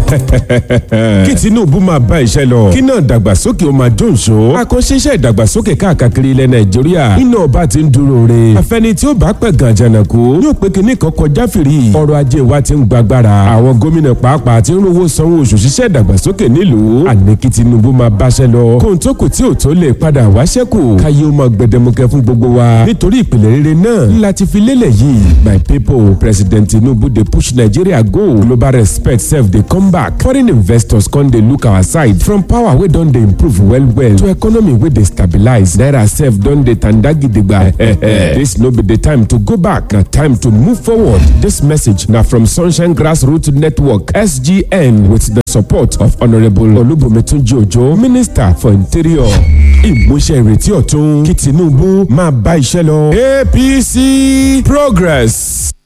kí Tinubu máa bá iṣẹ́ lọ kí náà dàgbàsókè ó máa jóǹṣó àkànṣe iṣẹ́ ìdàgbàsókè káàkiri ilẹ̀ Nàìjíríà iná ọba ti ń dúró re àfẹni tí ó bá pẹ̀ gan jànàkú yóò pé kíní kan kọjá fìrí ọrọ̀ ajé wa ti ń gbàgbára àwọn gómìnà pàápàá ti ń rówó sanwó oṣù ṣiṣẹ́ ìdàgbàsókè nílùú àní kí Tinubu máa báṣẹ́ lọ kóhun tó kù tí ò tó lè padà wá ṣẹ́kù káyé ó máa gbẹdẹmukẹ fún gbogbo wa nítorí ìpìlẹ̀ rere náà láti fi lélẹ̀ yìí my people President Tinubu dey push Nigeria go global respect sef dey come back foreign investors come dey look our side from power wey don dey improve well well to economy wey dey stabilize naira sef don dey tanda gidigba this no be the time to go back na time to move forward this message na from Sunshine Grassroots Network SGN with the support of Honourable Olubumitunji Ojo Minister for Interior ìmúṣẹ ìrètí ọ̀tun kí Tinubu máa bá iṣẹ́ lọ APC Progress.